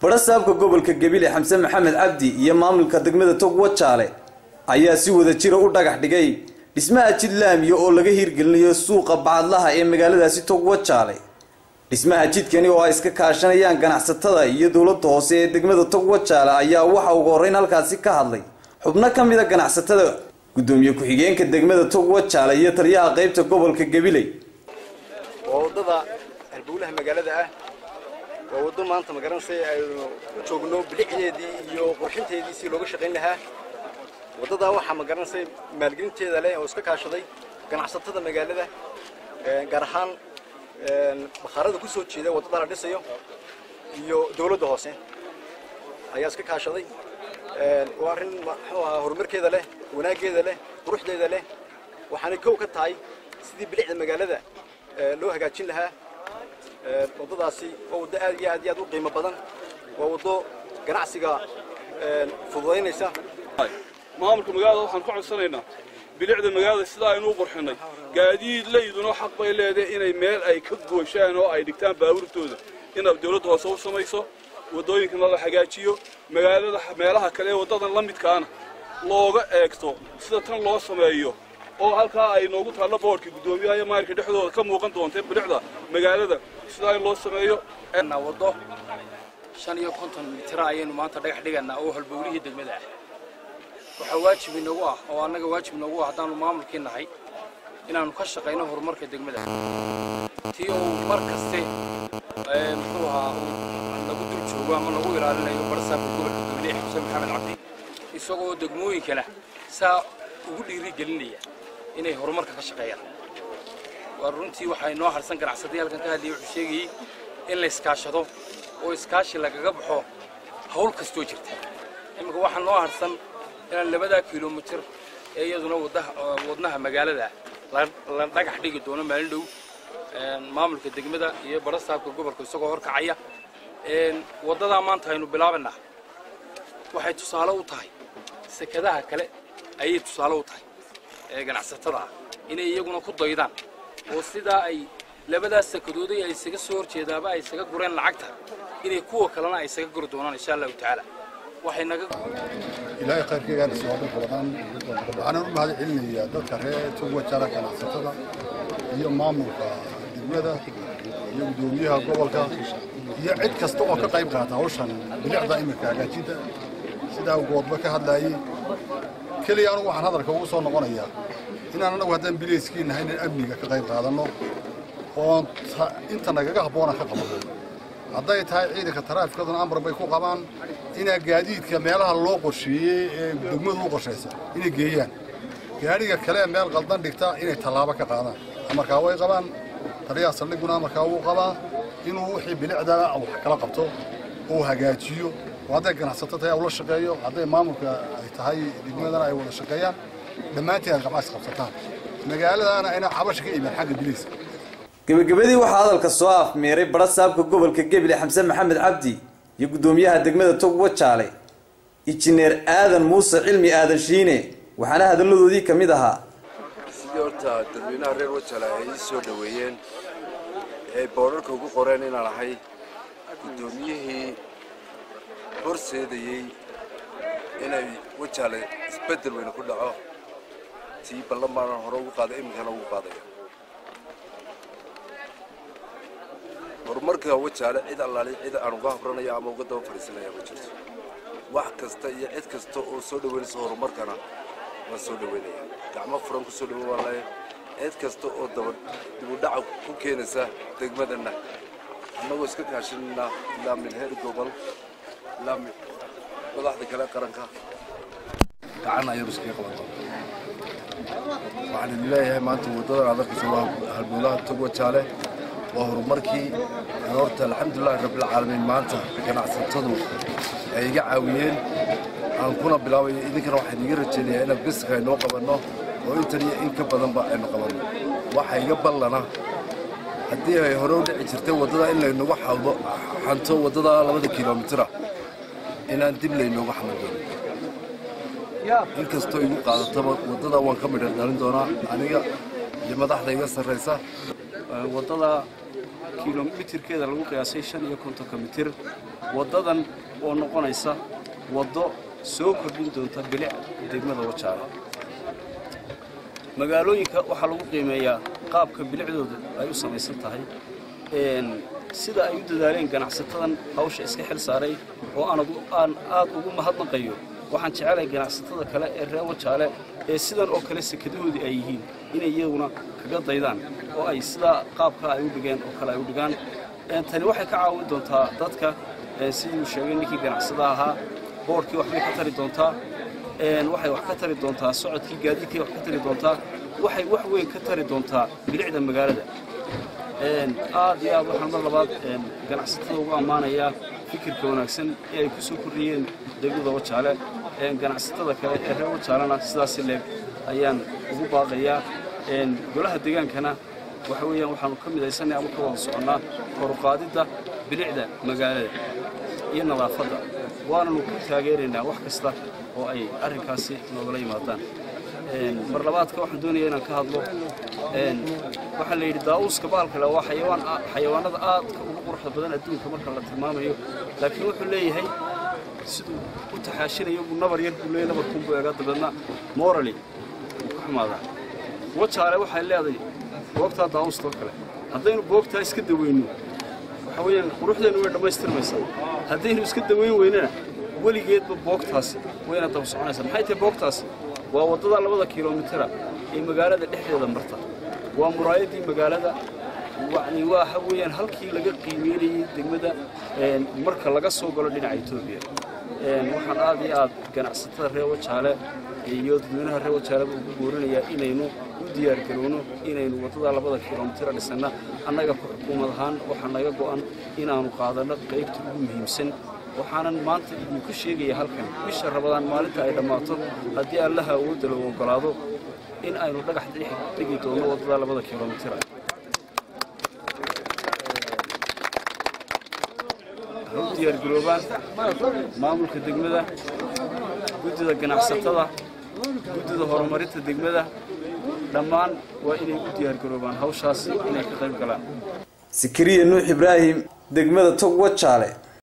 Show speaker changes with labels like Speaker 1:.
Speaker 1: barasaabka gobolka gebile xamse maxamed cabdi iyo maamulka degmada togwa jaale ayaa si wada jira u dhagax dhigay dhismaha jid laamiya oo laga hirgelinayo suuqa bacadlaha ee magaaladaasi togwa jaale dhismaha jidkani oo ay iska kaashanayaan ganacsatada iyo dowladda hoose ee degmada togwa jaale ayaa waxa ugu horreyn halkaasi ka hadlay xubno ka mida ganacsatada gudoomiye ku-xigeenka degmada togwa jaale iyo taliyaha qaybta gobolka gabiley
Speaker 2: waa waddada halbowlaha magaalada ah waa waddo maanta magaranaysa aynu u joogno bilicdeedii iyo qurxinteedii si looga shaqayn lahaa waddadaa waxaa magaranaysa maalgelinteeda leh oo iska kaashaday ganacsatada magaalada gaar ahaan bakhaarada ku soo jeeda waddada la dhisayo iyo dowladda hoose ayaa iska kaashaday waa arrin muxuu ahaa horumarkeeda leh wanaaggeeda leh quruxdeeda leh waxaanay kow ka tahay sidii bilicda magaalada loo hagaajin lahaa waddadaasi waa waddo aad iyo aad iyo aad u qiimo badan waa waddo ganacsiga fududaynaysa
Speaker 3: maamulka magaalada waxaan ka codsanaynaa bilicda magaalada sidaa aynu u qurxinay gaadiid layduna xaq bay leedahay inay meel ay ka gooshaan oo ay dhigtaan baabuurtooda inaad dawladda hoose u samayso waddooyinkana la hagaajiyo magaalada meelaha kale ee waddadan la midkaana looga eegto sida tan loo sameeyo oo halkaa ay noogu taallo boodhka guddoomiyaha iyo maayirka dhexdooda ka muuqan doonta bilicda magaalada sidaa in loo sameeyo
Speaker 4: waddo shan iyo konton mitira ayaynu maanta dhagax dhiganaa oo halbowlihii degmada ah waxaa waajib inagu ah oo annaga waajib inagu ah haddaanu maamulkii nahay inaannu ka shaqayno horumarka degmada tii uu mar kaste muxuu ahaa nagu dul joogo ama nagu ilaalinayo barsaabka gobolka gabiley xuseen maxamed cabdi isagoo degmooyinkana saa ugu dhiiri gelinaya inay horumarka ka shaqeeyaan waa runtii waxaa inoo harsan ganacsaday halkan ka hadlayay wuxuu sheegayey in la iskaashado oo iskaashi lagaga baxo hawl kastoo jirta iminka waxaa noo harsan inaan labadaa kilomitir ee iyaduna wadnaha magaalada la dhagax dhigi doono maalin dhow maamulka degmada iyo barasaabka gobolka isagoo horkacaya waddadaa maanta aynu bilaabanaa waxay tusaale u tahay sekadaha kale ayay tusaale u tahay ee ganacsatada ah inay iyaguna ku daydaan oo sidaa ay labadaas sakadooday ay isaga soo horjeedaaba ay isaga gureen lacagta inay kuwa kalena ay isaga guri doonaan insha allahu tacaala waxay naga
Speaker 5: ilaahay khayrkaygaana soo dhan badan waxaan u mahad celinayaa dadka reer tugwa jara ganacsatada iyo maamulka degmada iyo guddoomiyaha gobolka iyo cid kasta oo ka qayb qaata hawshan bilicda iminka hagaajinta sidaa goodba ka hadlaayey keliya anugu waxaan hadalka ugu soo noqonayaa inaan anagu haddaan bilayskii nahay inaan amniga ka qayb qaadanno oon inta nagaga habboona ka qabanno hadday tahay ciidanka taraafikaduna amar bay ku qabaan inaa gaadiidka meelaha loo qorsheeyey ee degmadu u qorshaysa inay geeyaan gaadhiga kale meel qaldan dhigta inay tallaabo ka qaadaan amarkaa way qabaan taliyaha saldhiguna amarkaa wuu qabaa inuu wixii bilicda wax kala qabto oo hagaajiyo oo hadday ganacsato tahay ula shaqeeyo hadday maamulka ay tahay degmadana ay wada shaqeeyaan dhammaantiin aad qabcaas qabsataan magaaladaana ayna cabasha ka imaan xagga biliiska
Speaker 1: gebagabadii waxaa hadalka soo afmeeray barasaabka gobolka gebile xamse maxamed cabdi iyo guddoomiyaha degmada togwa jaale injineer aadan muuse cilmi aadan shiine waxaana hadalladoodii ka mid ahaa
Speaker 6: sidii horta dadweynaha reer wajale ay ii soo dhoweeyeen ee boodharka ugu qoreen inaan ahay guddoomiyihii horseedayey inay wajaale isbeddel weyne ku dhaco tii ballan baanan hore ugu qaaday iminkana ugu qaadaya horumarka wajaale cid allaali cid aan uga habranaya ama uga daba fadhiisanaya ma jirto wax kasta iyo cid kasta oo soo dhoweynaysa horumarkana waan soo dhoweynaya gacmo furan ku soo dhoweyn waan leeyahay cid kasta oo daba dibudhaca ku keenaysa degmadana annagoo iska kaashanayna ilaa min heer gobol ilaa madaxda kale qaranka gacan ayanu iskaga qaban doona waxaan idin leeyahay maanta waddadan aad arkaysa waa halbowlaha togwa jaale waa horumarkii horta alxamdulilahi rabbilcaalamiin maanta ganacsatadu ay iga caawiyeen aan kuna bilaabayo idinkana waxaan iga rajaynayaa inaan biska aynoo qabanno oo intan iyo in ka badanba aynu qabanno waxa iga ballana haddii ay hore u dhici jirtay waddada in laynagu xawdo xanto waddada labada kilomitira inaan dib laynooga xaman doono inkastoo igu qaadataba waddada waan ka midhan dhalin doonaa aniga iyo madaxda iga sarraysa
Speaker 4: waddada
Speaker 7: kilomitirkeeda lagu qiyaasay shan iyo kontonka mitir waddadan oo noqonaysa waddo soo kordhin doonta bilic degmada wajaale magaalooyinka waxaa lagu qiimeeyaa qaabka bilicdooda ay u samaysan tahay sida ay u dadaaleen ganacsatadan hawsha iska xil saaray oo aan aad ugu mahadnaqayo waxaan jecelahay ganacsatada kale ee reer wajaale ee sidan oo kale sekadahoodii ay yihiin inay iyaguna kaga daydaan oo ay sidaa qaabka ay u dhigeen oo kale ay u dhigaan tani waxay ka caawin doontaa dadka siduu sheegay ninkii ganacsada ahaa boorkii waxbay ka tari doontaa waxay wax ka tari doontaa socodkii gaadiidkii wax ka tari doontaa waxay wax weyn ka tari doontaa bilicda magaalada aad iyo aad waxaan mar labaad ganacsatada ugu ammaanayaa fikirka wanaagsan ee ay ku soo kordhiyeen degmada wajaale ganacsatada kale ee reer wajaalena sidaasi leeg ayaan ugu baaqayaa golaha deegaankana waxa weeyaan waxaanu ka midaysanay ama ka wada soconnaa koruqaadidda bilicda magaalada iyo nadaafadda waananu ku taageeraynaa wax kasta oo ay arrinkaasi noogala yimaadaan mar labaadka waxaan doonaya inaan ka hadlo waxaa la yidhi daa'uuska baalkale waa xayawaan xayawaanada aadka ugu quruxda badan adduunka marka la tilmaamayo laakiin wuxuu leeyahay siduu u taxaashinayo buu nabar yar buu leeyahay nabarkuunbuu egaa dabeedna morally wuu ka xumaadaa wajaale waxay leedahay boogtaa daa'uustoo kale haddaynu boogtaa iska daweyno waxa weeyaan quruxdeennu way dhammaystirmaysaa haddaynu iska daweyn weynana weligeedba boogtaasi wayna daba soconaysaa maxay tahay boogtaasi waa waddada labada kilomitira ee magaalada dhexdeeda marta waa muraayaddii magaalada yani waxa weeyaan halkii laga qiimeynayey degmada marka laga soo galo dhinaca etoobiya waxaan aad iyo aad ganacsatada reer wajaale iyo dadweynaha reer wajaaleba ugu boorinayaa inaynu u diyaargarowno inaynu waddada labada kilomitira dhisanna annaga ku xukuumad ahaan waxaa naga go'an inaannu qaadanno qaybta ugu muhiimsan waxaanan maanta idinku sheegaya halkan bisha rabadaan maalinta ay dhammaato haddii allaha awoodda lagu oggolaado in aynu dhagax dhigi doonno waddada labada kilomitira ha u diyaargaroobaan maamulka degmada guddida ganacsatada guddida horumarinta degmada dhammaan waa inay u diyaargaroobaan hawshaasi inay ka qayb galaan
Speaker 1: sikiriya nuux ibraahim degmada tog wajaale